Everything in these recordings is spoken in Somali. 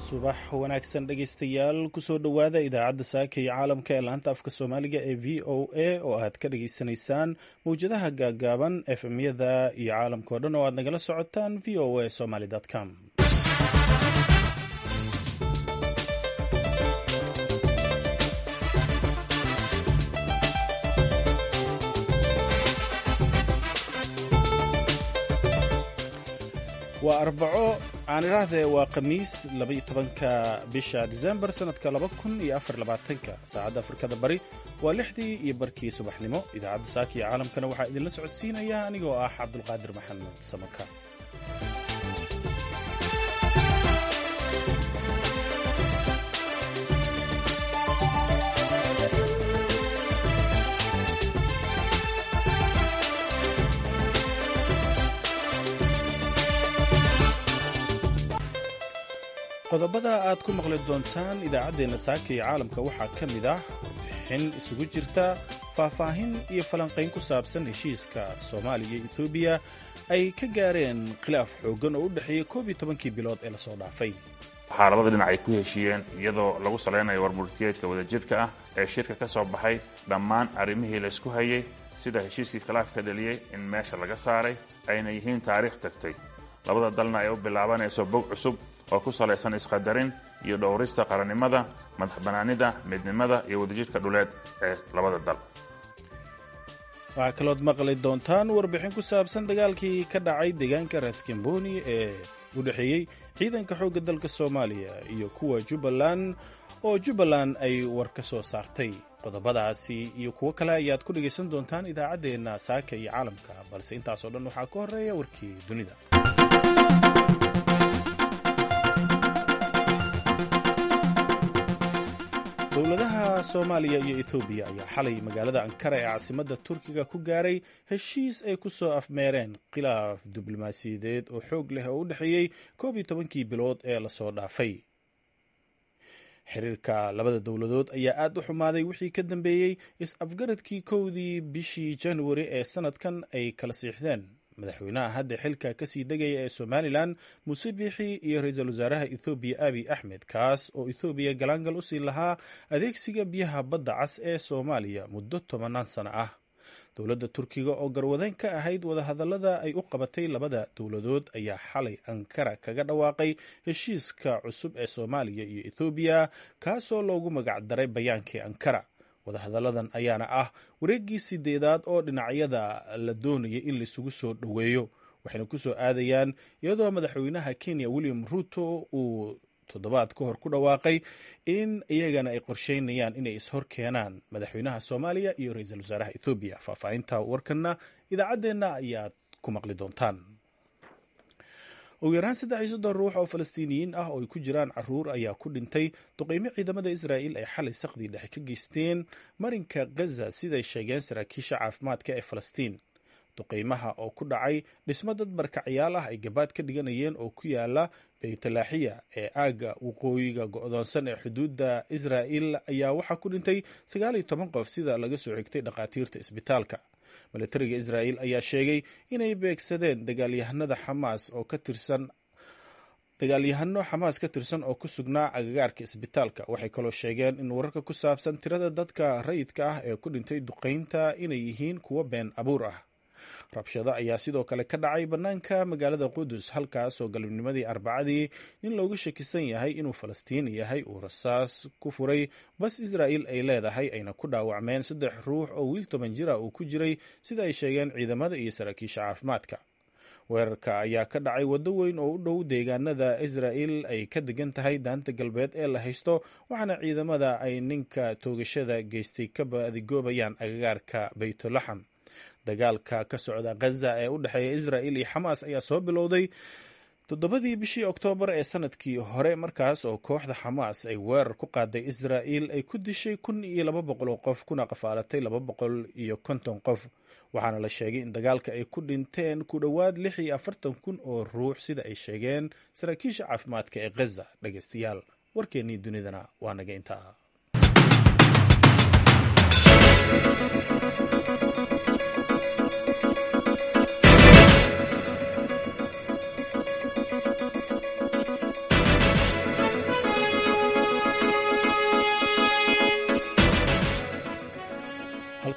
subax wanaagsan dhegaystayaal kusoo dhowaada idaacadda saaka iyo caalamka ee laanta afka soomaaliga ee v o a oo aad ka dhageysanaysaan mawjadaha gaagaaban efmyada iyo caalamka o dhan oo aad nagala socotaan v o a somaly com waa arbaco aan idhaahdee waa khamiis labaiyo tobanka bisha disembar sanadka laba kun iyo afar labaatanka saacadda afrikada bari waa lixdii iyo barkii subaxnimo idaacadda saaka iyo caalamkana waxaa idinla socodsiinaya anigoo ah cabdulqaadir maxamed samaka qodobada aad ku maqli doontaan idaacaddeenna saaka iyo caalamka waxaa ka mid ah warbixin isugu jirta faahfaahin iyo falanqayn ku saabsan heshiiska soomaaliya iyo etoobiya ay ka gaareen khilaaf xooggan oo u dhexeeyey koob iyo tobankii bilood ee lasoo dhaafay waxaa labada dhinac ay ku heshiiyeen iyadoo lagu salaynayo warmurtiyeedka wadajirka ah ee shirka ka soo baxay dhammaan arrimihii laysku hayay sida heshiiskii khilaafka dhaliyey in meesha laga saaray ayna yihiin taariikh tagtay labada dalna ay u bilaabanayso bog cusub oo ku salaysan isqadarin iyo dhowrista qarannimada madaxbannaanida midnimada iyo wadajirka dhuleed ee labada dal waxaa kalood maqli doontaan warbixin ku saabsan dagaalkii ka dhacay deegaanka raskamboni ee u dhexeeyey ciidanka xoogga dalka soomaaliya iyo kuwa jubbaland oo jubbaland ay war ka soo saartay qodobadaasi iyo kuwo kale ayaad ku dhegaysan doontaan idaacaddeenna saaka iyo caalamka balse intaasoo dhan waxaa ka horreeya warkii dunida dowladaha soomaaliya iyo ethoobiya ayaa xalay magaalada ankara ee caasimadda turkiga ku gaaray heshiis ay ku soo afmeereen khilaaf diblomaasiyadeed oo xoog leh oo u dhexeeyey koob iyo tobankii bilood ee lasoo dhaafay xiriirka labada dowladood ayaa aad u xumaaday wixii ka dambeeyey is-afgaradkii kowdii bishii januari ee sanadkan ay kala siixdeen madaxweynaha hadda xilka kasii degaya ee somalilan muuse biixi iyo ra-iisul wasaaraha ethoobiya abiy axmed kaas oo ethoobiya galaangal usii lahaa adeegsiga biyaha badda cas ee soomaaliya muddo tobanaan sano ah dowladda turkiga oo garwadeyn ka ahayd wadahadallada ay u qabatay labada dowladood ayaa xalay ankara kaga dhawaaqay heshiiska cusub ee soomaaliya iyo ethoobiya kaasoo loogu magacdaray bayaankii ankara wadahadalladan ayaana ah wareeggii sideedaad oo dhinacyada la doonaya in laisugu soo dhoweeyo waxayna ku soo aadayaan iyadoo madaxweynaha kenya william ruto uu toddobaad ka hor ku dhawaaqay in iyagana ay qorsheynayaan inay ishor keenaan madaxweynaha soomaaliya iyo ra-iisul wasaaraha ethoobiya faahfaahinta warkanna idaacaddeenna ayaad ku maqli doontaan ugu yaraan saddex iyo soddon ruux oo falastiiniyiin ah oo ay ku jiraan caruur ayaa ku dhintay duqeymo ciidamada israa'iil ay xalay saqdii dhexe ka geysteen marinka gaza siday sheegeen saraakiisha caafimaadka ee falastiin duqeymaha oo ku dhacay dhismo dad barkacyaal ah ay gabaad ka dhiganayeen oo ku yaala beytalaaxiya ee aagga waqooyiga go-doonsan ee xuduudda israa'il ayaa waxaa ku dhintay sagaal iyo toban qof sida laga soo xigtay dhakhaatiirta isbitaalka milatariga israa'iil ayaa sheegay inay beegsadeen dagaalyahanada xamaas oo ka tirsan dagaalyahano xamaas ka tirsan oo ku sugnaa agagaarka isbitaalka waxay kaloo sheegeen in wararka ku saabsan tirada dadka rayidka ah ee ku dhintay duqeynta inay yihiin kuwo been abuur ah rabshado ayaa sidoo kale ka dhacay bannaanka magaalada qudus halkaas oo galabnimadii arbacadii nin looga shakisan yahay inuu falastiini yahay uu rasaas ku furay bas israa'iil ay leedahay ayna ku dhaawacmeen saddex ruux oo wiil toban jira uu ku jiray sida ay sheegeen ciidamada iyo saraakiisha caafimaadka weerarka ayaa ka dhacay waddo weyn oo u dhow deegaanada israa'iil ay ka degan tahay daanta galbeed ee la haysto waxaana ciidamada ay ninka toogashada geystay ka badigoobayaan agagaarka baytulaxam dagaalka ka socda ghaza ee u dhexeeya israa'il iyo xamaas ayaa soo bilowday toddobadii bishii oktoobar ee sanadkii hore markaas oo kooxda xamaas ay weerar ku qaaday israa'iil ay ku dishay kun iyo laba boqol oo qof kuna qafaalatay laba boqol iyo konton qof waxaana la sheegay in dagaalka ay ku dhinteen ku dhowaad lix iyo afartan kun oo ruux sida ay sheegeen saraakiisha caafimaadka ee ghaza dhegeystayaal warkeennii dunidana waa naga intaa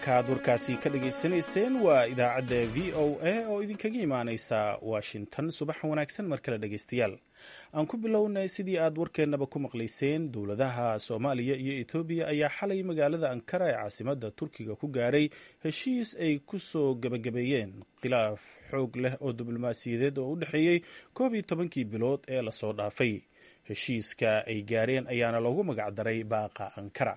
halkaaad warkaasi ka dhagaysanayseen waa idaacadda v o a oo idinkaga imaaneysa washington subax wanaagsan mar kale dhegaystayaal aan ku bilownay sidii aad warkeennaba ku maqlayseen dowladaha soomaaliya iyo ethoobiya ayaa xalay magaalada ankara ee caasimadda turkiga ku gaaray heshiis ay ku soo gebagabeeyeen khilaaf xoog leh oo diblomaasiyadeed oo u dhexeeyey koob iyo tobankii bilood ee lasoo dhaafay heshiiska ay gaareen ayaana loogu magacdaray baaqa ankara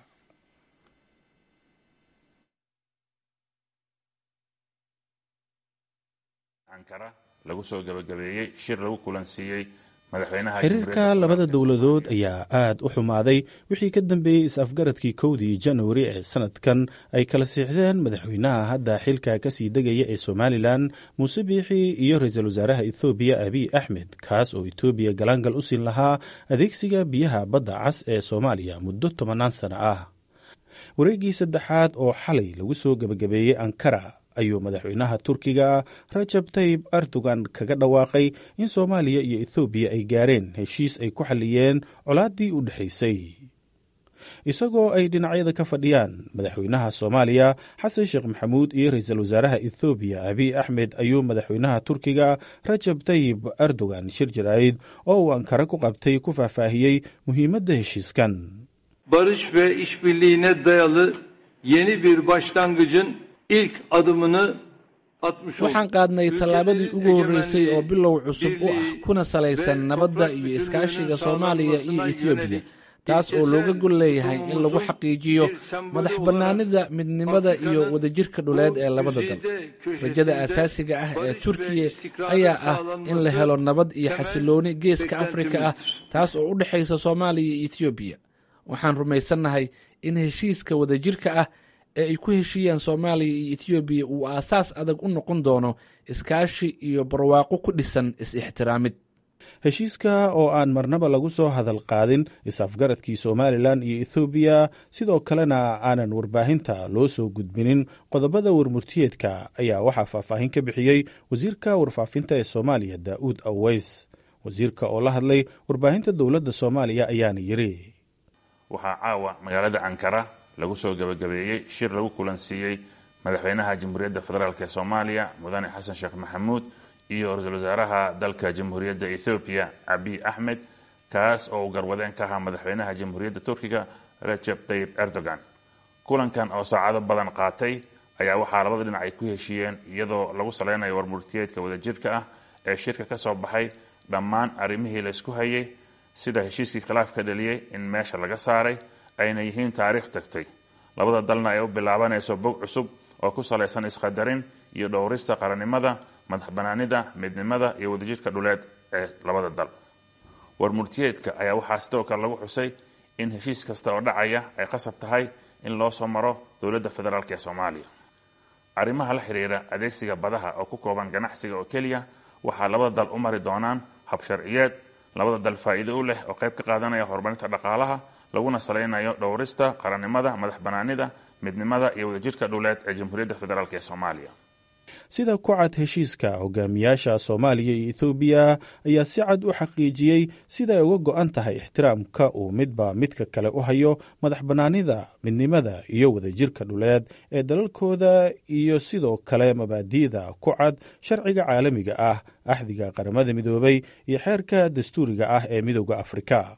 lagu soo gabagabeeyey shir lagu kulansiiyey madaxweynaha xiriirka labada dowladood ayaa aad u xumaaday wixii ka dambeeyey is-afgaradkii kowdii januari ee sanadkan ay kala siixdeen madaxweynaha hadda xilka kasii degaya ee somalilan muuse biixi iyo ra-iisul wasaaraha ethoobiya abiy axmed kaas oo etoobiya galaangal u siin lahaa adeegsiga biyaha badda cas ee soomaaliya muddo tobannaan sano ah wareeggii saddexaad oo xalay lagu soo gebagabeeyey ankara ayuu madaxweynaha turkiga rajab tayib erdogan kaga dhawaaqay in soomaaliya iyo ethoobiya ay gaareen heshiis ay ku xalliyeen colaaddii u dhexaysay isagoo ay dhinacyada ka fadhiyaan madaxweynaha soomaaliya xasan sheekh maxamuud iyo ra-iisul wasaaraha ethoobiya abiy axmed ayuu madaxweynaha turkiga rajab tayib erdogan shir jaraa'id oo uu ankara ku qabtay ku faahfaahiyey muhiimadda heshiiskan barış ve işbirliğine dayalı yeni bir başlangıcın ilk adımını atmış olduk. waxaan qaadnay tallaabadii ugu horreysay oo bilow cusub u ah kuna salaysan nabadda iyo iskaashiga soomaaliya iyo etoobiya taas oo looga gol leeyahay in lagu xaqiijiyo madax bannaanida midnimada iyo wadajirka dhuleed ee labada dal rajada aasaasiga ah ee turkiya ayaa ah in la helo nabad iyo xasilooni geeska afrika ah taas oo u dhexaysa soomaaliya iyo etoobiya waxaan rumaysannahay in heshiiska wadajirka ah ee ay ku heshiiyaan soomaaliya iyo etoobiya uu aasaas adag u noqon doono iskaashi iyo barwaaqo ku dhisan is-ixtiraamid heshiiska oo aan marnaba lagu soo hadal qaadin is-afgaradkii somalilan iyo ethoobiya sidoo kalena aanan warbaahinta loo soo gudbinin qodobada warmurtiyeedka ayaa waxaa faahfaahin ka bixiyey wasiirka warfaafinta ee soomaaliya daa'uud aweys wasiirka oo la hadlay warbaahinta dowladda soomaaliya ayaana yiri waxaa caawa magaalada ankara lagu soo gabagabeeyey shir lagu kulansiiyey madaxweynaha jamhuuriyadda federaalk ee soomaaliya mudane xasan sheekh maxamuud iyo ra-iisul wasaaraha dalka jamhuuriyadda ethoobiya abiy axmed kaas oo uu garwadeen ka ahaa madaxweynaha jamhuuriyadda turkiga rajeb tayib erdogan kulankan oo saacado badan qaatay ayaa waxaa labada dhinac ay ku heshiiyeen iyadoo lagu saleynayo warmurtiyeedka wadajirka ah ee shirka ka soo baxay dhammaan arrimihii laysku hayay sida heshiiskii khilaafka dhaliyey in meesha laga saaray ayna yihiin taariikh tagtay labada dalna ay u bilaabanayso bog cusub oo ku salaysan isqadarin iyo dhowrista qarannimada madax banaanida midnimada iyo wadajirka dhuleed ee labada dal warmurtiyeedka ayaa waxaa sidoo kale lagu xusay in heshiis kasta oo dhacaya ay qasab tahay in loo soo maro dowladda federaalk ee soomaaliya arrimaha la xiriira adeegsiga badaha oo ku kooban ganacsiga oo keliya waxaa labada dal u mari doonaan hab sharciyeed labada dal faa'iido u leh oo qayb ka qaadanaya horumarinta dhaqaalaha laguna salaynayo dhowrista qarannimada madax banaanida midnimada iyo wadajirka dhuleed ee jamhuuriyadda federaalk ee soomaaliya sida ku cad heshiiska hogaamiyaasha soomaaliya iyo ethoobiya ayaa si cad u xaqiijiyey sida ay uga go-an tahay ixtiraamka uu midba midka kale u hayo madax bannaanida midnimada iyo wadajirka dhuleed ee dalalkooda iyo sidoo kale mabaadi'da ku cad sharciga caalamiga ah axdiga qaramada midoobay iyo xeerka dastuuriga ah ee midooda afrika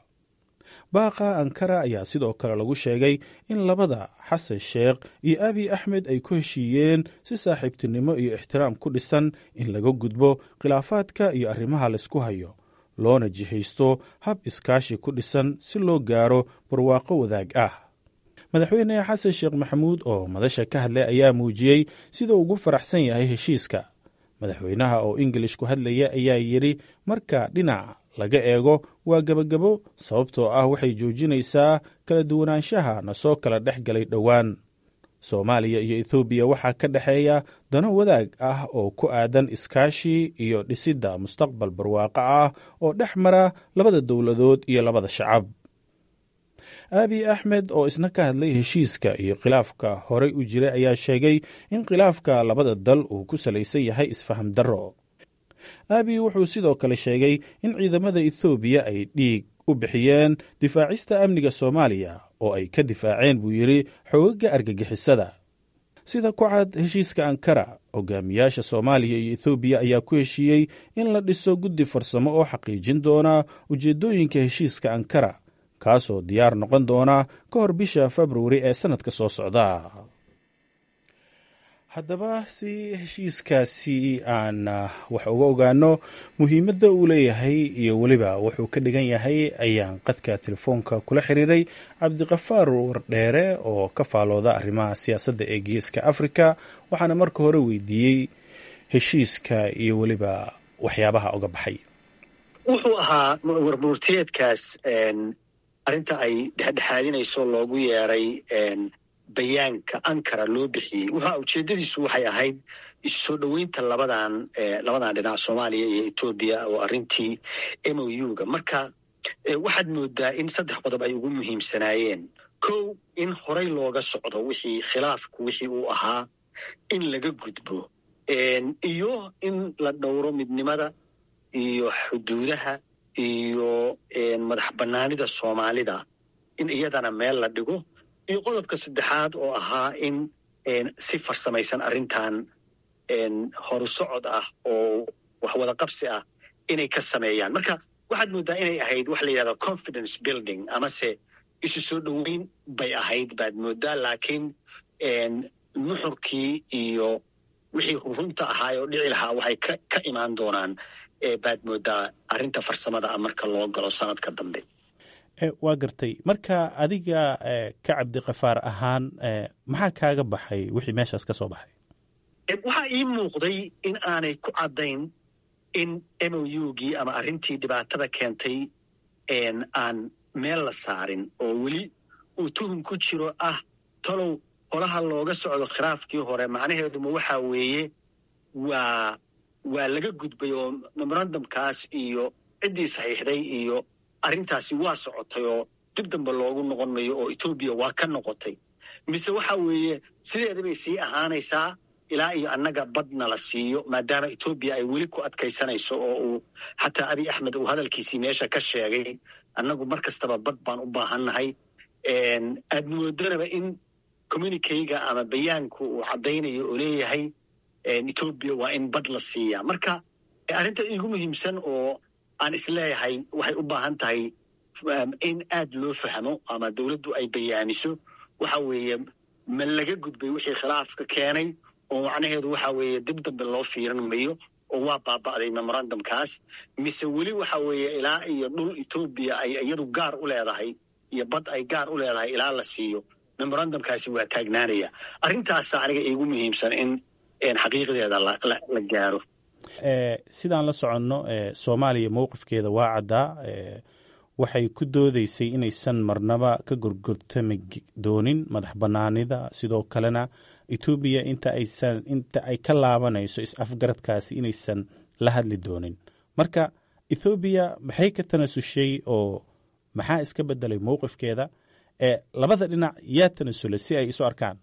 baaqa ankara ayaa sidoo kale lagu sheegay in labada xasan sheekh iyo abiy axmed ay ku heshiiyeen si saaxiibtinimo iyo ixtiraam ku dhisan in laga gudbo khilaafaadka iyo arrimaha laysku hayo loona jihaysto hab iskaashi ku dhisan si loo gaaro barwaaqo wadaag ah madaxweyne xasan sheekh maxamuud oo madasha ka hadlay ayaa muujiyey siduu ugu faraxsan yahay heshiiska madaxweynaha oo ingilish ku hadlaya ayaa yidhi marka dhinac laga eego waa gebagabo sababtoo ah waxay joojinaysaa kala duwanaanshaha na soo kala dhex galay dhowaan soomaaliya iyo ethoobiya waxaa ka dhexeeya dano wadaag ah oo ku aadan iskaashi iyo dhisidda mustaqbal barwaaqo ah oo dhex mara labada dowladood iyo labada shacab aabiy axmed oo isna ka hadlay heshiiska iyo khilaafka horey u jiray ayaa sheegay in khilaafka labada dal uu ku salaysan yahay isfaham darro aabiy wuxuu sidoo kale sheegay in ciidamada ethoobiya ay dhiig u bixiyeen difaacista amniga soomaaliya oo ay ka difaaceen buu yidhi xoogaga argagixisada sida ku cad heshiiska ankara hogaamiyaasha soomaaliya iyo ethoobiya ayaa ku heshiiyey in la dhiso guddi farsamo oo xaqiijin doona ujeeddooyinka heshiiska ankara kaasoo diyaar noqon doona ka hor bisha februari ee sannadka soo socda haddaba si heshiiskaasi aan wax uga ogaano muhiimadda uu leeyahay iyo weliba wuxuu ka dhigan yahay ayaan qadka telefoonka kula xiriiray cabdiqafaar wardheere oo ka faalooda arrimaha siyaasadda ee geeska afrika waxaana marka hore weydiiyey heshiiska iyo weliba waxyaabaha uga baxay wuxuu ahaa warmurtiyeedkaas arrinta ay dhexdhexaadinayso loogu yeeray bayaanka ankara loo bixiyey wuxua ujeeddadiisu waxay ahayd isu soo dhoweynta labadan labadan dhinac soomaaliya iyo etoobiya oo arrintii m o u ga marka waxaad moodaa in saddex qodob ay ugu muhiimsanaayeen kow in horay looga socdo wixii khilaafku wixii uu ahaa in laga gudbo iyo in la dhowro midnimada iyo xuduudaha iyo madax bannaanida soomaalida in iyadana meel la dhigo iyo qodobka saddexaad oo ahaa in si farsamaysan arrintan horu socod ah oo wax wada qabsi ah inay ka sameeyaan marka waxaad moodaa inay ahayd waxa la yidhahda confidence building amase isu soo dhoweyn bay ahayd baad moodaa laakiin nuxurkii iyo wixii runta ahaa oo dhici lahaa waxay ka imaan doonaan baad moodaa arrinta farsamada ah marka loo galo sanadka dambe waa gartay marka adiga ka cabdiqafaar ahaan maxaa kaaga baxay wixii meeshaas ka soo baxay waxaa ii muuqday in aanay ku caddayn in m o u gii ama arrintii dhibaatada keentay aan meel la saarin oo weli uu tuhum ku jiro ah talow holaha looga socdo khilaafkii hore macnaheeduma waxaa weeye waa waa laga gudbay oo memorandumkaas iyo ciddii saxiixday iyo arrintaasi waa socotay oo dib dambe loogu noqon mayo oo etoobiya waa ka noqotay mise waxa weeye sideeda bay sii ahaanaysaa ilaa iyo annaga badna la siiyo maadaama etoobiya ay weli ku adkaysanayso oo uu xataa abiy axmed uu hadalkiisii meesha ka sheegay annagu mar kastaba bad baan u baahannahay aad moodanaba in communikeyga ama bayaanku uu caddaynayo oo leeyahay etoobiya waa in bad la siiyaa marka arrinta iigu muhiimsan oo aan isleeyahay waxay u baahan tahay in aad loo fahmo ama dowladdu ay bayaamiso waxa weeye ma laga gudbay wixii khilaafka keenay oo macnaheedu waxa weeye dib dambe loo fiiran mayo oo waa baaba'day memorandumkaas mise weli waxa weeye ilaa iyo dhul etoobiya ay iyadu gaar u leedahay iyo bad ay gaar u leedahay ilaa la siiyo memorandumkaasi waa taagnaanaya arrintaasa aniga iigu muhiimsan in xaqiiqdeeda la gaaro sidaan la soconno soomaaliya mowqifkeeda waa caddaa waxay ku doodeysay inaysan marnaba ka gorgortami doonin madax bannaanida sidoo kalena etoobiya inta aysan inta ay ka laabanayso is-afgaradkaasi inaysan la hadli doonin marka ethoobiya maxay ka tanasushay oo maxaa iska bedelay mowqifkeeda labada dhinac yaa tanasulay si ay isu arkaan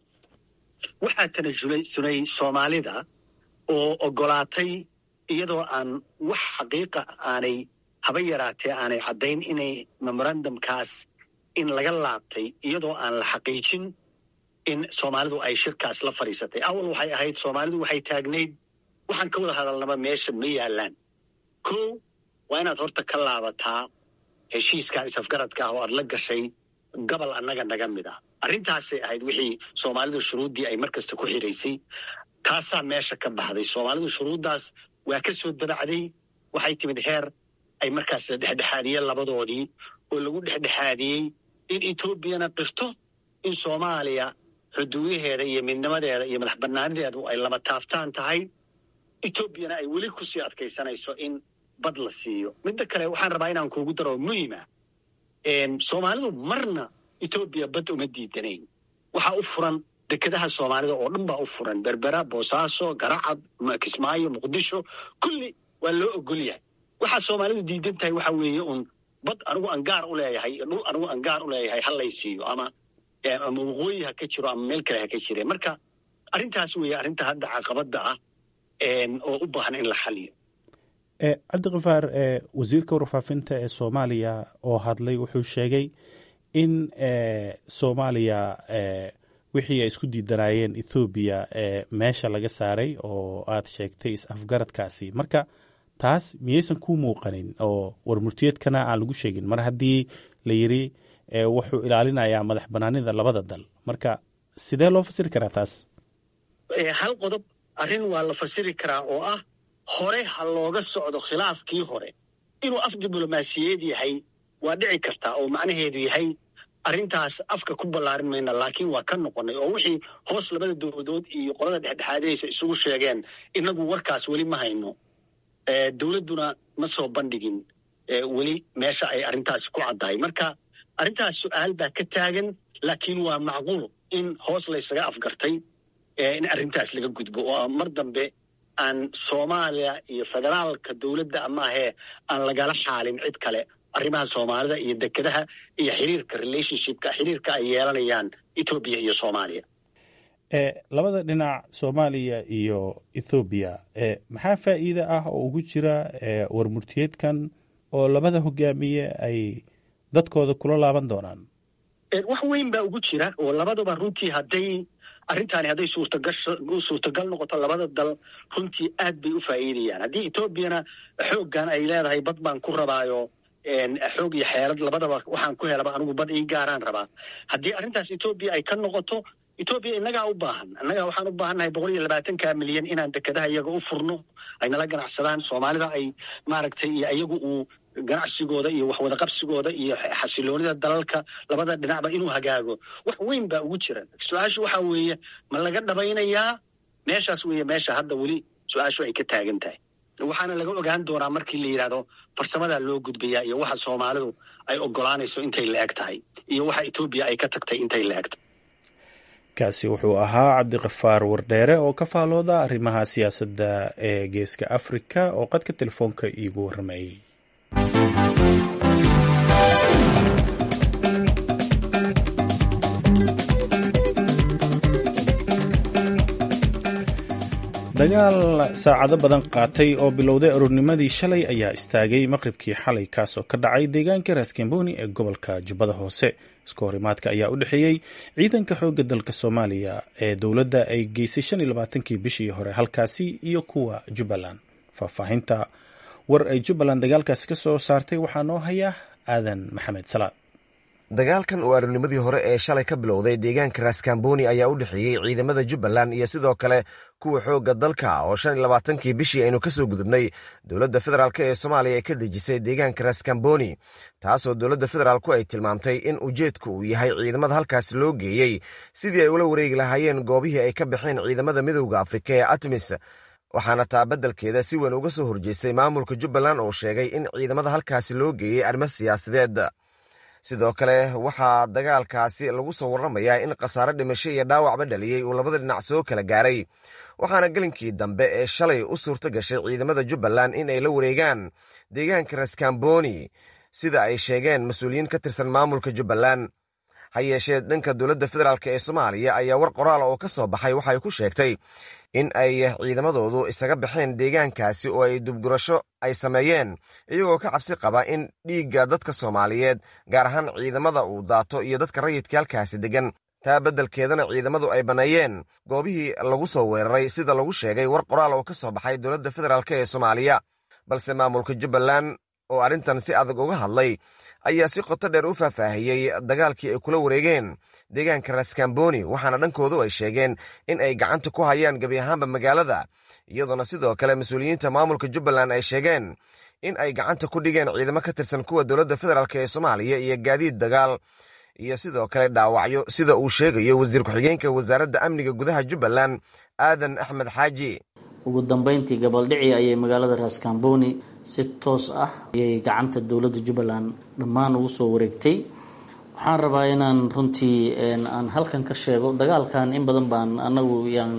waxaa tanasulay soomaalida oo ogolaatay iyadoo aan wax xaqiiqa aanay haba yaraatee aanay caddayn inay memorandumkaas in laga laabtay iyadoo aan la xaqiijin in soomaalidu ay shirkaas la fadhiisatay awal waxay ahayd soomaalidu waxay taagnayd waxaan ka wada hadalnaba meesha ma yaallaan kow waa inaad horta ka laabataa heshiiskan isafgaradka ah oo aad la gashay gobol annaga naga mid ah arrintaasay ahayd wixii soomaalidu shuruuddii ay mar kasta ku xiraysay taasaa meesha ka baxday soomaalidu shuruuddaas waa ka soo dabacday waxay timid heer ay markaas la dhexdhexaadiyeen labadoodii oo lagu dhexdhexaadiyey in etoobiyana qirto in soomaaliya xuduudaheeda iyo midnimadeeda iyo madax bannaanideedu ay lama taaftaan tahay etoobiyana ay weli kusii adkaysanayso in bad la siiyo midda kale waxaan rabaa inaan kuugu daro muhima soomaalidu marna etoobiya bad uma diidanayn waxaa u furan dekedaha soomaalida oo dhan baa u furan berbera boosaaso garacad kismaayo muqdisho kulli waa loo ogol yahay waxaa soomaalidu diidan tahay waxa weeye un bad anigu aan gaar u leeyahay dhul anigu aan gaar u leeyahay ha lay siiyo ama ama waqooyi ha ka jiro ama meel kale ha ka jireen marka arrintaas weeye arrinta hadda caqabadda ah oo u baahan in la xaliyo cabdikifaar wasiirka warfaafinta ee soomaaliya oo hadlay wuxuu sheegay in soomaaliya wixii ay isku diidanaayeen ethoobiya ee meesha laga saaray oo aad sheegtay is-afgaradkaasi marka taas miyaysan ku muuqanin oo warmurtiyeedkana aan lagu sheegin mar haddii la yiri wuxuu ilaalinayaa madax banaanida labada dal marka sidee loo fasiri karaa taas hal qodob arrin waa la fasiri karaa oo ah hore ha looga socdo khilaafkii hore inuu af diblomaasiyeed yahay waa dhici kartaa oo macnaheedu yahay arrintaas afka ku ballaarin mayna laakiin waa ka noqonay oo wixii hoos labada dowladood iyo qolada dhexdhexaadinaysa isugu sheegeen inagu warkaas weli ma hayno dowladduna ma soo bandhigin weli meesha ay arrintaasi ku caddahay marka arrintaas su-aal baa ka taagan laakiin waa macquul in hoos laysaga afgartay in arrintaas laga gudbo oo mar dambe aan soomaaliya iyo federaalka dowladda amaahee aan lagala xaalin cid kale arrimaha soomaalida iyo dekedaha iyo xiriirka relationshipka xiriirka ay yeelanayaan etoobiya iyo soomaaliya labada dhinac soomaaliya iyo ethoobiya maxaa faa'iide ah oo ugu jira warmurtiyeedkan oo labada hogaamiye ay dadkooda kula laaban doonaan wax weyn baa ugu jira oo labaduba runtii hadday arrintaani hadday suurtagal noqoto labada dal runtii aad bay u faa'iidayaan haddii etoobiyana xooggan ay leedahay bad baan ku rabaayo xoog iyo xeelad labadaba waxaan ku helaba anigu bad ii gaaraan rabaa haddii arrintaas etoobiya ay ka noqoto etoobiya innagaa u baahan annagaa waxaan u baahannahay boqol iyo labaatanka milyan inaan dekedaha iyaga u furno ay nala ganacsadaan soomaalida ay maaragtay iyo iyagu uu ganacsigooda iyo waxwada qabsigooda iyo xasiloonida dalalka labada dhinacba inuu hagaago wax weyn baa ugu jira su-aashu waxa weeye ma laga dhabaynayaa meeshaas weeye meesha hadda weli su-aashu ay ka taagan tahay waxaana laga ogaan doonaa markii la yidhahdo farsamadaa loo gudbayaa iyo waxa soomaalidu ay ogolaanayso intay la eg tahay iyo waxa etoobiya ay ka tagtay intay la eg tahay kaasi wuxuu ahaa cabdiqafaar wardheere oo ka faalooda arrimaha siyaasadda ee geeska afrika oo qadka telefoonka iigu warramayay dagaal saacado badan qaatay oo bilowday aroornimadii shalay ayaa istaagay maqribkii xalay kaasoo ka dhacay deegaanka raskamboni ee gobolka jubbada hoose iska horimaadka ayaa u dhexeeyey ciidanka xoogga dalka soomaaliya ee dowladda ay geysay shan iyo labaatankii bishii hore halkaasi iyo kuwa jubbaland faahfaahinta war ay jubbaland dagaalkaasi ka soo saartay waxaa noo haya aadan maxamed salaad dagaalkan oo aroornimadii hore ee shalay ka bilowday deegaanka raskamboni ayaa u dhexeeyey ciidamada jubbaland iyo sidoo kale kuwa xoogga dalka oo shan iyo labaatankii bishii aynu ka soo gudubnay dowladda federaalk ee soomaaliya ay ka dejisay deegaanka raskamboni taasoo dowladda federaalku ay tilmaamtay in ujeedku uu yahay ciidamada halkaas loo geeyey sidii ay ula wareegi lahaayeen goobihii ay ka baxeen ciidamada midowda afrika ee atmis waxaana taa beddelkeeda si weyn uga soo horjeestay maamulka jubbaland oo sheegay in ciidamada halkaasi loo geeyey arrimo siyaasadeed sidoo kale waxaa dagaalkaasi lagu soo warramayaa in khasaare dhimasho iyo dhaawacba dhaliyey uu labada dhinac soo kala gaaray waxaana gelinkii dambe ee shalay u suurto gashay ciidamada jubbaland in ay la wareegaan deegaanka raskamboni sida ay sheegeen mas-uuliyiin ka tirsan maamulka jubbaland ha yeeshee dhanka dowladda federaalk ee soomaaliya ayaa war qoraala oo ka soo baxay waxay ku sheegtay in ay ciidamadoodu isaga baxeen deegaankaasi oo ay dubgurasho ay sameeyeen iyagoo ka cabsi qaba in dhiigga dadka soomaaliyeed gaar ahaan ciidamada uu daato iyo dadka rayidka halkaasi deggan taa beddelkeedana ciidamadu ay banneeyeen goobihii lagu soo weeraray sida lagu sheegay war qoraal oo ka soo baxay dowladda federaalk ee soomaaliya balse maamulka jubbaland oo arrintan si adag uga hadlay ayaa si qoto dheer u faahfaahiyey dagaalkii ay kula wareegeen deegaanka raskamboni waxaana dhankoodu ay sheegeen in ay gacanta ku hayaan gebi ahaanba magaalada iyadoona sidoo kale mas-uuliyiinta maamulka jubbaland ay sheegeen in ay gacanta ku dhigeen ciidamo ka tirsan kuwa dowladda federaalk ee soomaaliya iyo gaadiid dagaal iyo sidoo kale dhaawacyo sida uu sheegayo wasiir ku-xigeenka wasaaradda amniga gudaha jubbaland aadan axmed xaaji ugu dambeyntii gabaldhici ayay magaalada raskamboni si toos ah ayay gacanta dowladda jubbaland dhammaan ugu soo wareegtay waxaan rabaa inaan runtii aan halkan ka sheego dagaalkan in badan baan anagu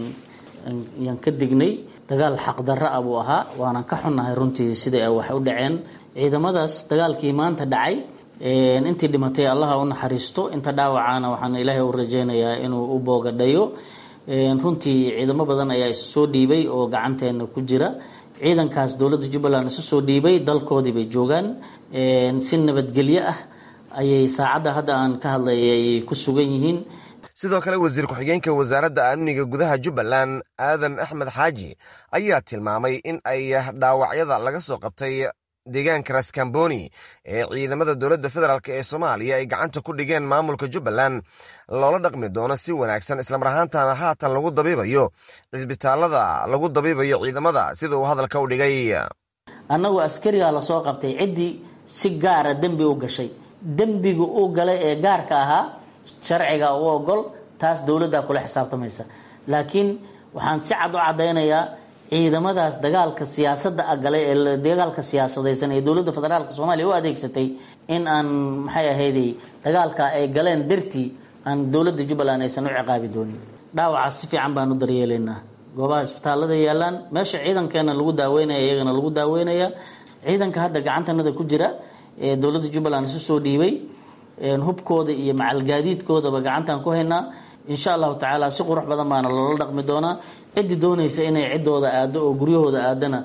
yaan ka dignay dagaal xaqdarra ah buu ahaa waanan ka xunnahay runtii sida ay wax u dhaceen ciidamadaas dagaalkii maanta dhacay intii dhimatay allaha u naxariisto inta dhaawacana waxaan ilaahay u rajeynayaa inuu u boogadhayo runtii ciidamo badan ayaa isu soo dhiibay oo gacanteena ku jira ciidankaas dowladda jubbaland isu soo dhiibay dalkoodii bay joogaan si nabadgelyo ah ayay saacadda hadda aan ka hadlayay ayay ku sugan yihiin sidoo kale wasiir ku-xigeenka wasaaradda amniga gudaha jubbaland aadan axmed xaaji ayaa tilmaamay in ay dhaawacyada laga soo qabtay deegaanka raskamboni ee ciidamada dowladda federaalk ee soomaaliya ay gacanta ku dhigeen maamulka jubbaland loola dhaqmi doono si wanaagsan islamar ahaantana haatan lagu dabiibayo cisbitaalada lagu dabiibayo ciidamada sida uu hadalka u dhigay annagu askarigaa lasoo qabtay ciddii si gaara dembi u gashay dembiga u galay ee gaarka ahaa sharciga u ogol taas dowladdaa kula xisaabtamaysa laakiin waxaan si cad u caddaynayaa ciidamadaas dagaalka siyaasadda galay ee dagaalka siyaasadaysan ee dowladda federaalk soomaaliya u adeegsatay in aan maxay ahayday dagaalka ay galeen dartii aan dowladda jubbaland aysan u ciqaabi doonin dhaawacaas si fiican baan u daryeelaynaa goobaha isbitaalada yaalaan meesha ciidankeena lagu daaweynaya iyagana lagu daaweynaya ciidanka hadda gacantanada ku jira ee dowladda jubbaland isu soo dhiibay hubkooda iyo macalgaadiidkoodaba gacantaan ku haynaa insha allahu tacaala si qurux badan baana loola dhaqmi doonaa ciddii doonaysa inay ciddooda aado oo guryahooda aadana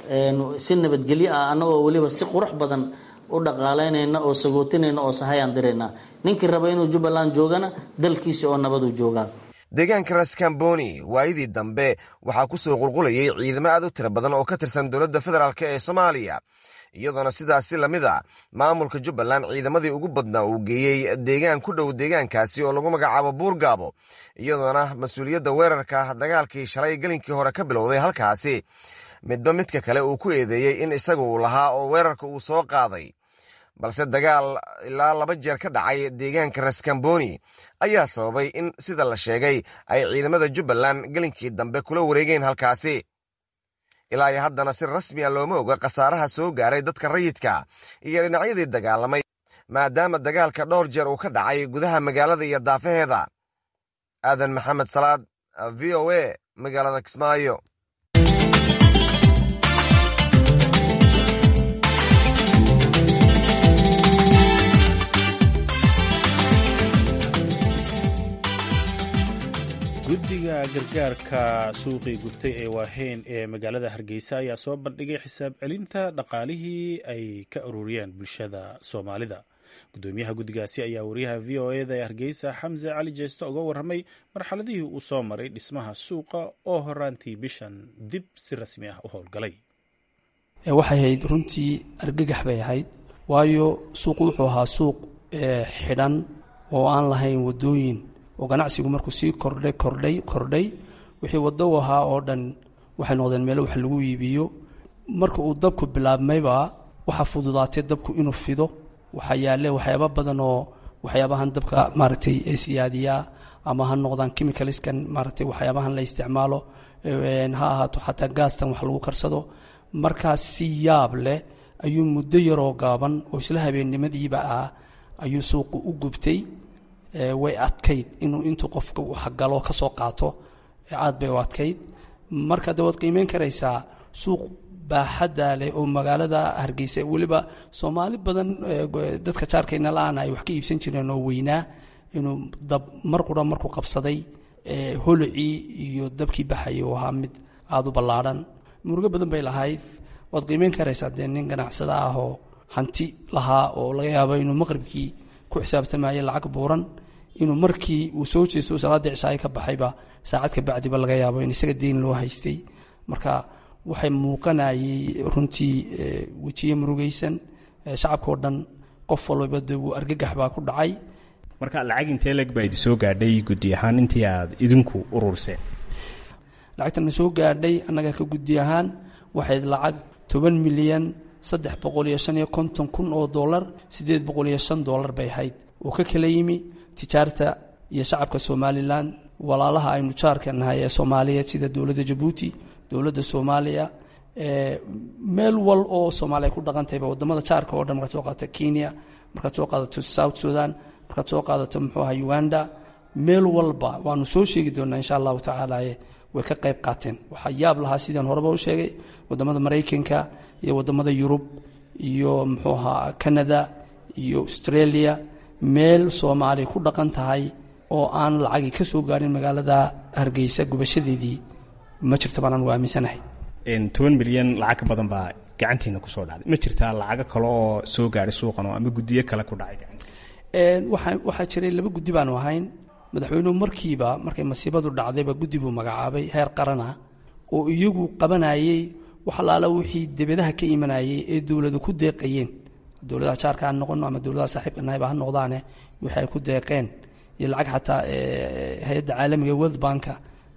si nabadgelyo ah annagoo weliba si qurux badan u dhaqaalaynayna oo sagootinayna oo sahayaan dirayna ninkii raba inuu jubbaland joogana dalkiisi oo nabadu joogaa deegaanka raskamboni waayadii dambe waxaa ku soo qulqulayay ciidamo aad u tiro badan oo ka tirsan dowladda federaalk ee soomaaliya iyadoona sidaasi lamid a maamulka jubbaland ciidamadii ugu badnaa uu geeyey deegaan ku dhow deegaankaasi oo lagu magacaabo buurgaabo iyadoona mas-uuliyadda weerarka dagaalkii shalay gelinkii hore ka bilowday halkaasi midba midka kale uu ku eedeeyey in isaga uu lahaa oo weerarka uu soo qaaday balse dagaal ilaa laba jeer ka dhacay deegaanka raskamboni ayaa sababay in sida la sheegay ay ciidamada jubbaland gelinkii dambe kula wareegeen halkaasi ilaa iyo haddana si rasmi a looma oga khasaaraha soo gaaray dadka rayidka iyo dhinacyadii dagaalamay maadaama dagaalka dhowr jeer uu ka dhacay gudaha magaalada iyo daafaheeda aadan maxamed salaad v o a magaalada kismaayo guddiga gargaarka suuqii gubtay ee waaheyn ee magaalada hargeysa ayaa soo bandhigay xisaab celinta dhaqaalihii ay ka ururiyeen bulshada soomaalida gudoomiyaha guddigaasi ayaa wariyaha v o eda ee hargeysa xamse cali jeesto uga warramay marxaladihii uu soo maray dhismaha suuqa oo horaantii bishan dib si rasmi ah u howlgalay waxay ahayd runtii argagax bay ahayd waayo suuqu wuxuu ahaa suuq xidhan oo aan lahayn wadooyin oo ganacsigu markuu sii kordhay kordhay kordhay wixii waddo u ahaa oo dhan waxay noqdeen meelo wax lagu iibiyo marka uu dabku bilaabmayba waxaa fududaatay dabku inuu fido waxaa yaalle waxyaaba badan oo waxyaabahan dabka maaragtay siyaadiyaa ama ha noqdaan chemicalskan maaragtay waxyaabahan la isticmaalo ha ahaato xataa gaastan wax lagu karsado markaas si yaab leh ayuu muddo yaroo gaaban oo isla habeennimadiiba ah ayuu suuqu u gubtay way adkayd inuu intuu qofka waxgalo ka soo qaato aad bay u adkayd marka de waad qiimeyn karaysaa suuq baaxadda leh oo magaalada hargeysa weliba soomaali badan dadka jaarkayna la-aan ay wax ka iibsan jireen oo weynaa inuu dab mar qura markuu qabsaday holocii iyo dabkii baxayay uu ahaa mid aada u ballaadhan murugo badan bay lahayd waad qiimeyn karaysaa dee nin ganacsada ah oo hanti lahaa oo laga yaabo inuu maqribkii ku xisaabtamayay lacag buuran inuu markii uu soo jeesto salaadii cishaayo ka baxayba saacad ka bacdiba laga yaabo in isaga deyn loo haystay marka waxay muuqanayay runtii wejiye murugaysan shacabka oo dhan qof walbaba de wuu argagax baa ku dhacay marka lacag intee leg baa idi soo gaadhay guddi ahaan intii aad idinku ururseen lacagtana soo gaadhay annaga ka guddi ahaan waxayd lacag toban milyan saddex boqol iyo shan iyo konton kun oo dollar siddeed boqol iyo shan dollar bay ahayd oo ka kala yimi tijaarta iyo shacabka somalilan walaalaha aynu jaarka nahay ee soomaaliyeed sida dowladda jabuuti dowladda soomaaliya meel wal oo soomaaliya ku dhaqantayba wadamada jaarka oo dhan markaad soo qaadato kenya markaad soo qaadato south sudan markaad soo qaadato muxuu aha uganda meel walba waanu soo sheegi doonaa insha allahu tacaala way ka qayb qaateen waxaa yaab lahaa sidaan horeba u sheegay wadamada maraykanka iyo wadamada yurub iyo muxuu ahaa canada iyo australia meel soomaaliya ku dhaqan tahay oo aan lacagi ka soo gaarin magaalada hargeysa gubashadeedii ma jirta baanaan u aaminsanahay toban milyan lacag ka badan baa gacantiina kusoo dhacday ma jirtaa lacago kale oo soo gaadhay suuqan oo ama guddiyo kale ku dhacay gacanta waxaa waxaa jiray laba guddi baanu ahayn madaxweynuhu markiiba markay masiibadu dhacdayba guddi buu magacaabay heer qaran ah oo iyagu qabanayey wax allaala wixii debadaha ka imanayey ee dowladu ku deeqayeen dowladaha jaarka ha noqono ama dowladaha saaxiibka nahayba ha noqdaane wixii ay ku deeqeen iyo lacag xataa hay-adda caalamiga world banka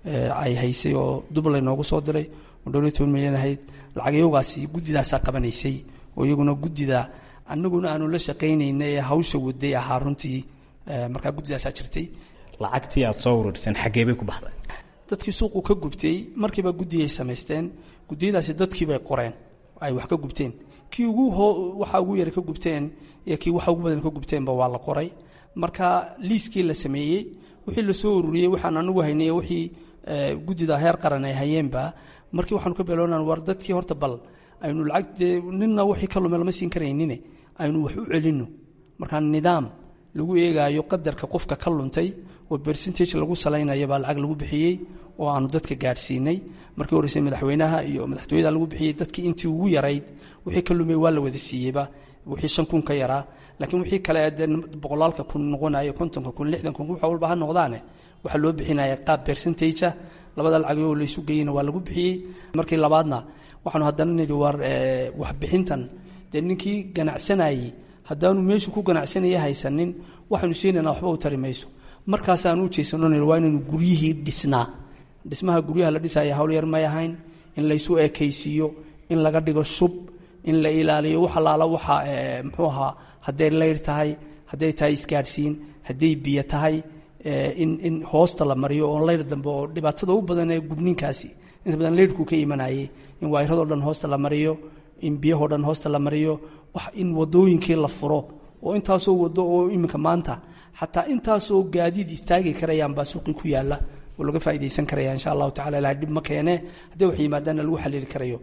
ay haysay oo dublay noogu soo diray oo dhowr iyo toban milyan ahayd lacag iyagaasi guddidaasaa qabanaysay oo iyaguna guddida annaguna aanu la shaqaynayna ee hawsha waday ahaa runtii markaa guddidaasaa jirtay lacagtii aad soo ururiseen xaggee bay ku baxday dadkii suuqu ka gubtay markiiba guddiyay samaysteen guddiyadaasi dadkiibay qoreen ay wax ka gubteen kii ugu waxa ugu yara ka gubteen iyo kii waxa ugu badan ka gubteenba waa la qoray marka liiskii la sameeyey wixii lasoo ururiyey waxaan anigu haynay wixii guddida heer qaran ay hayeenba markii waxaanu ka beeloonan war dadkii horta bal aynu lacag dee ninna wixii ka lume lama siin karaynine aynu wax u celinno markaa nidaam lagu eegaayo qadarka qofka ka luntay oo bercentage lagu salaynayo baa lacag lagu bixiyey oo aanu dadka gaadhsiinay markii horreysay madaxweynaha iyo madaxtooyada lagu bixiyey dadkii intii ugu yarayd wixii ka lumay waa la wada siiyeyba wixii shan kun ka yaraa laakiin wixii kale dee boqolaalka kun noqonayo kontonka kun lixdan kun wax walba ha noqdaane waxaa loo bixinaya qaab bercentage labada lacagoo laysu geeyeyna waa lagu bixiyey markii labaadna waxaanu haddana nidhi war waxbixintan dee ninkii ganacsanayey haddaanu meeshu ku ganacsanaya haysanin waxaynu siinayna waxba u tari mayso markaasaanu u jeysano nidhi waa inaynu guryihii dhisnaa dhismaha guryaha la dhisaya hawl yar may ahayn in laysu ekaysiiyo in laga dhigo shub in la ilaaliyo wax allaala waxa muxuu ahaa hadday layr tahay hadday tahay isgaadhsiin hadday biyo tahay in in hoosta la mariyo oo layr dambe oo dhibaatada u badan ee gubninkaasi inta badan layrhku ka imanayay in waayrado dhan hoosta la mariyo in biyahoo dhan hoosta la mariyo wax in wadooyinkii la furo oo intaasoo wado oo iminka maanta xataa intaasoo gaadiid istaagi karayaan baa suuqii ku yaala oo laga faa'idaysan karaya insha allahu tacala ilahay dhib ma keene haddii wax yimaadaanna lagu xaliili karayo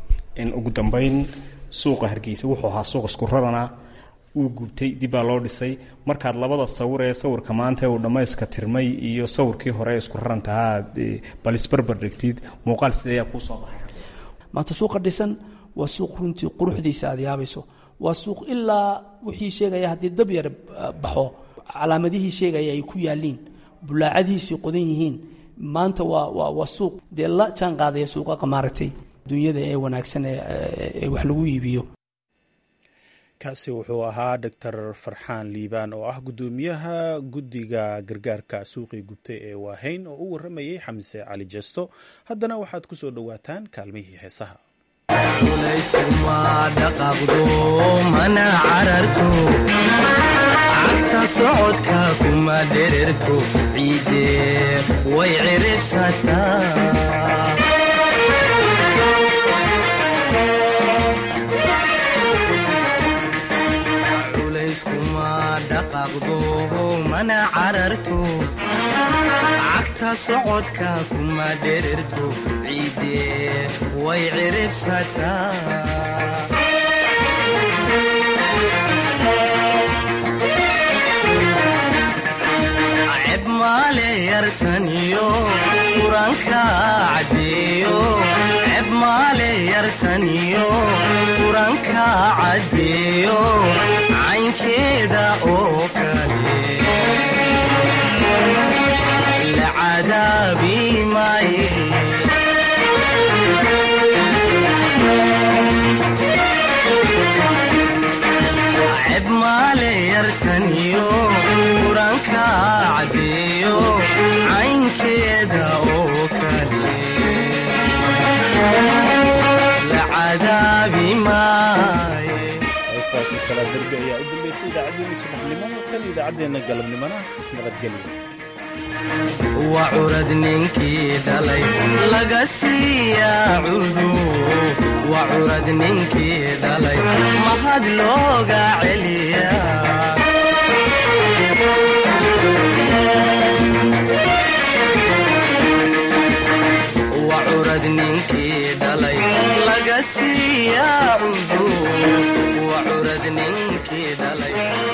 in ugu dambayn suuqa hargeysa wuxuu ahaa suuq isku rarana wuu gubtay dib baa loo dhisay markaad labada sawir ee sawirka maanta uu dhammayska tirmay iyo sawirkii hore isku rarantahaa bal isbarbar dhigtid muuqaal sideeyaa kuu soo baxay maanta suuqa dhisan waa suuq runtii quruxdiisa aad yaabayso waa suuq ilaa wixii sheegaya haddii dab yar baxo calaamadihii sheegaya ay ku yaaliin bulaacadihiisii qodan yihiin maanta waa waa waa suuq dee la jaan qaadaya suuqa maaragtay dunyada ee wanaagsan ee wax lagu iibiyo kaasi wuxuu ahaa doctor farxaan liibaan oo ah guddoomiyaha guddiga gargaarka suuqii gubtay ee waahayn oo u warramayay xamse cali jesto haddana waxaad ku soo dhowaataan kaalmihii heesaha dhaqaaqdo mana cararto cagta socodka kuma dhererto ciide way ciribsataa dhaqaaqdo mana cararto cagta socodka kuma dhererto ciide way ciribsataa ceb maale yartaniyo quranka caddeeyo ceb maale yartaniyo quranka caddeeyo caynkeeda oo kale la cadaabi maaye ceb maale yartaniyo quranka caddeeyo caynkeeda oo kale la cadaabi maaye heestaasi salaad derbi ayaa u dambeysay idaacaddeenii subaxnimo tan idaacaddeenna galabnimona nabadgelyo waa curad ninkii dhalay laga siiyaa cudu waa curad ninkii dhalay mahad looga celiyaa waa curad ninkii dhalay laga siiyaa cudu waa curad ninkii dhalay